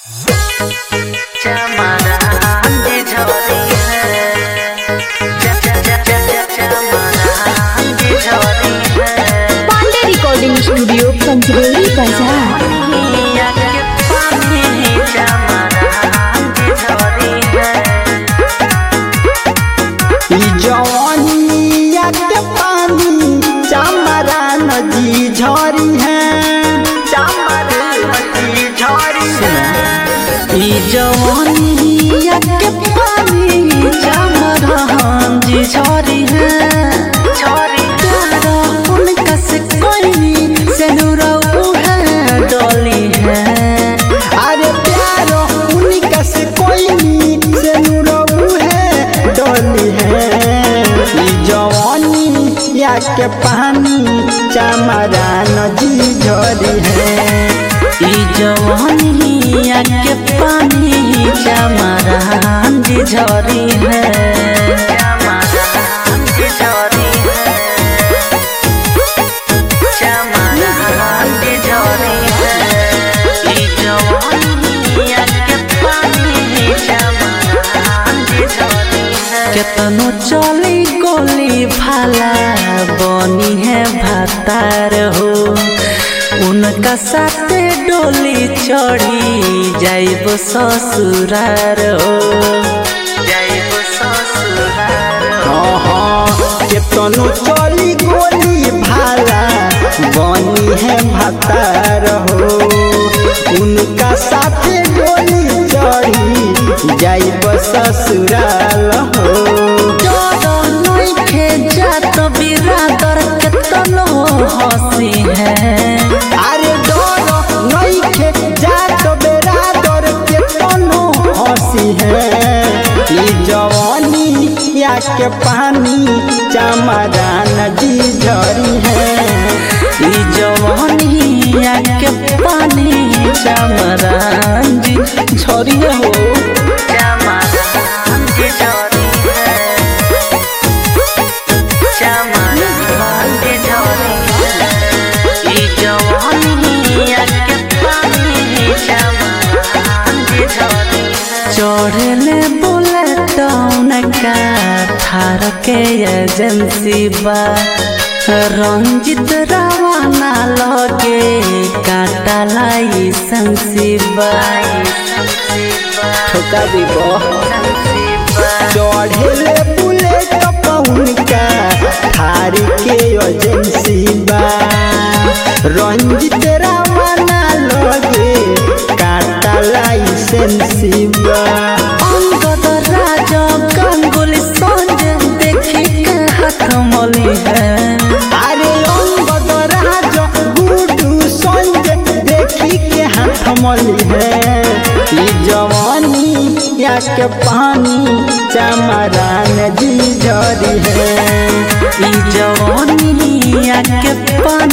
Pandey recording studio Panchdevi बाजार ई जवानिया के पानी चमरा नदी झरी है चमरा नदी झरी है ई जवानिया के पानी चमरा नदी झरी है झरी तेरा उनका से कोई से नुरऊ है डोली है अरे प्यारो उनका से कोई से नुरऊ है डोली है ई जवानी या के पानी चमरा नदी झरी है ई जवानी या के पानी चमरा नदी झरी है केतनो चली गोली भाला बनी है भातार हो उनका साथे डोली चढ़ी जाइब ससुरार हो जाइब ससुरार हाँ हाँ केतनो चली गोली भाला बनी है भातार हो उनका साथे डोली चढ़ी जाइब ससुराल हो डरो नइखे जात बिरादर केतनो हंसी है अरे डरो नइखे जात बिरादर केतनो हंसी है ई जवानी या के पानी चमरा नदी झरी है ई जवानी या के पानी चमरा नदी झरी हो चढ़ले बोले टाउन का थार के एजेंसी बा रंजित रावना लगे काटा लाई संसीबा ठोका दीबो चढ़ले बुलेट पौन का थार के एजेंसी बा रंजित रावना लगे काटा लाइसेंसी बा अंगद राज गंगुली संजय देखी के हाथ मली है अरे अंगद राज गुडू संजय देखी के हाथ मली है ई जवानी या के पानी चमरा नदी झरी है ई जवानी या के पानी